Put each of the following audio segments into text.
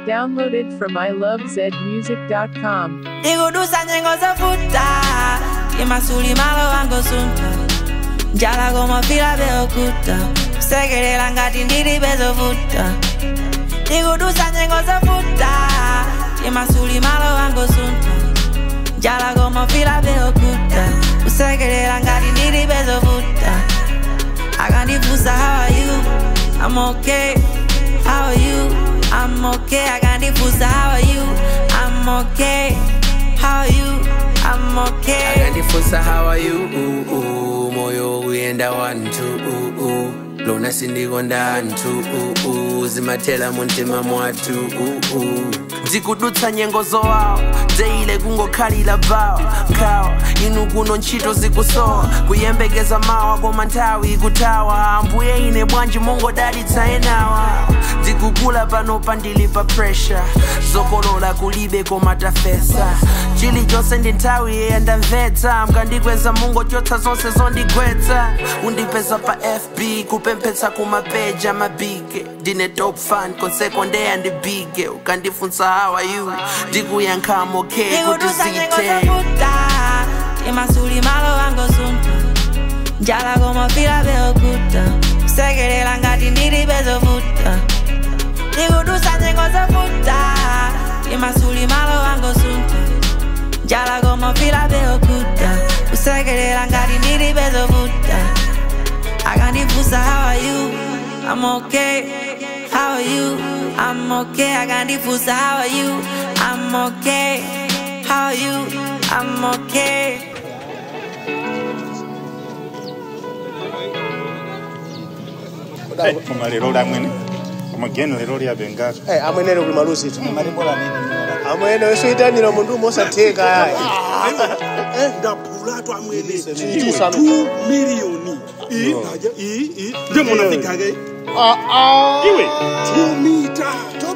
Downloaded from ilovezmusic.com. ndikudusa nyengo zovuta imasuli malo wango sunta njala komafila beokuta kusekelela ngati ndili bezovuta ndikudusa nyengo zovuta imasuli malo wango sunta njala komafila beokuta kusekelela ngati ndili bezovuta akandifusa how are you i'm okay how are you i'm okay akandifusa how are you i'm okay how are you i'm okay akandifusa how are you uh, uh, moyo uyenda wantu uh, uh. lona sindikonda anthu uh, uh. zimathela muntima mwathu uh, uh. ndikudutsa nyengo zowawa deile kungokhalira bawa nkhawa inu kuno ntchito zikusowa kuyembekeza mawa koma nthawi ikuthawa ambuye ine bwanji mongodalitsa enawa ndikukula pano pandili pa pressure zokolola kulibe koma tafesa chilichonse ndi nthawi yeyandamvetsa mkandikweza mungochotsa zonse zondigwetsa undipeza pa fb kupemphetsa kumapeja mabige ndine top fan konseko ndeyandibige ukandifunsa how are you ndikuyankhamo ke kuti ndikudusa nyengo zithe zovuta imasuli malo wango sunta njala komafila beokuta kusekelela ngati ndili bezovuta ndikudusa nyengo zovuta imasuli malo wango sunta njala komafila beokuta kusekelela ngati ndili bezovuta akandifusa how are you i'm okay how are you i'm okay akandifusa how are you i'm okay how are you i'm okay koma lero lamwene koma geno lero lyabengaka Eh, amwenene kuli maluzi tu amwene wesoyitanira mundu mosatheka ndaphulatu amwene Chiyitisa no. 2 miliyoni i naja i i nje munafikake iwe 2 mita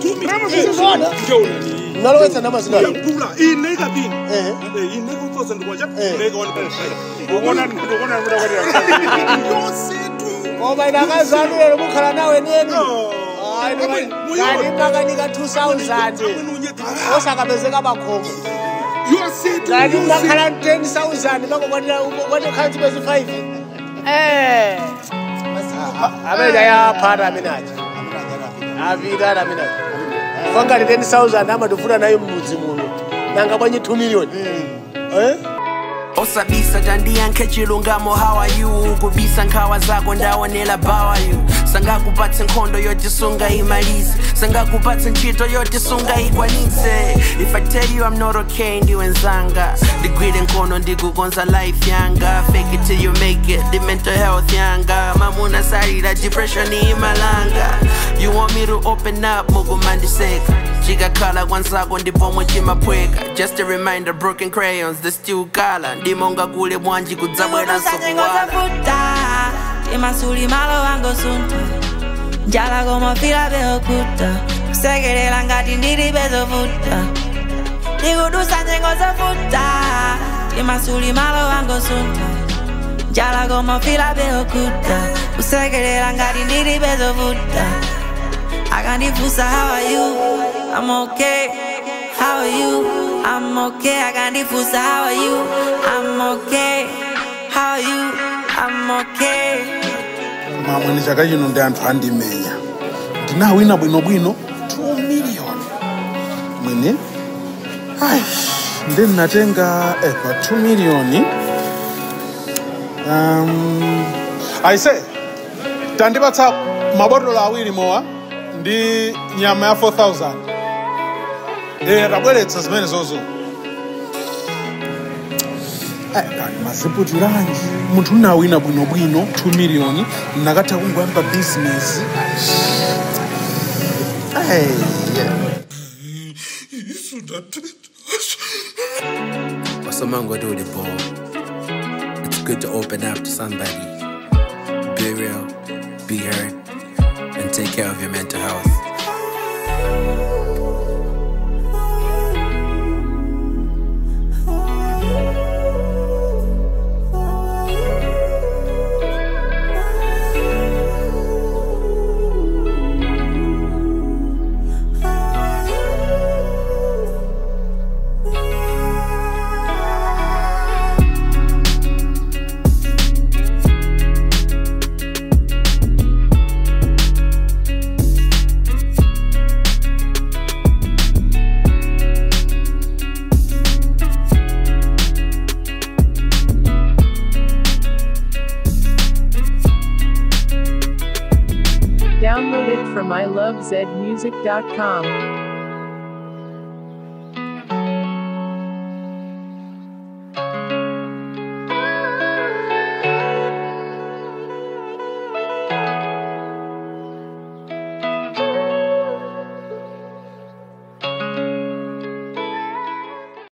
njeuna nalowetsa ndamazina yaphula ineka bini Eh. ineka umfosa ndikwacha Eh. ineka wani ukona ukona kuda kwati yositu koma ine akazanu lero mukhala nawe neni Amwe- muyona. kani makanika 2000 osakapezeka makhomo yositu kani makhala 10000 makokwanira kwanekhala chipezi 5 eh amene ayaphata amene aja apita amene aja fangati 10000 amatufuna nayo mmudzi muno nanga bwanyi 2 million eh osabisa tandiyankhe chilungamo how are you kubisa nkhawa zako ndaonela bawa you sangakupatse nkhondo yotisunga imalize sangakupatse ntchito yotisunga ikwanise if i tell you i'm not okay ndiwenzanga ndigwire nkhono ndikukonza life yanga fake it till you make it the mental health yanga mamuna salira depression imalanga you want me to open up mukumandiseka chikakhala kwanzako ndipomwe chimaphweka just a reminder broken crayons the still kala ndimonga kule bwanji kudzabweranso ndikudusa nyengo kuwala zovuta imasuli malo wango sunta njala komafila beokuta kusekelela ngati ndili bezovuta ndikudusa nyengo zovuta imasuli malo wango sunta njala komafila beokuta kusekelela ngati ndili bezovuta akandifusa how are you i'm okay how are you i'm okay akandifusa how are you i'm okay how are you i'm okay mamwene chaka chino ndi anthu andimenya ndinawina bwinobwino 2 miliyoni mwene ai ndi ndinatenga eh, pa 2 miliyoni um, aise tandipatsa mabotolo awiri mowa ndi nyama ya 4000 eh, tabweretsa zimene zozo Eh, kani maziputiranji munthu unawina bwinobwino 2 miliyoni nakatha kungoyamba bizinesi wasomangoduli bo it's good to open up to somebody be real be heard and take care of your mental health from ilovezmusic.com.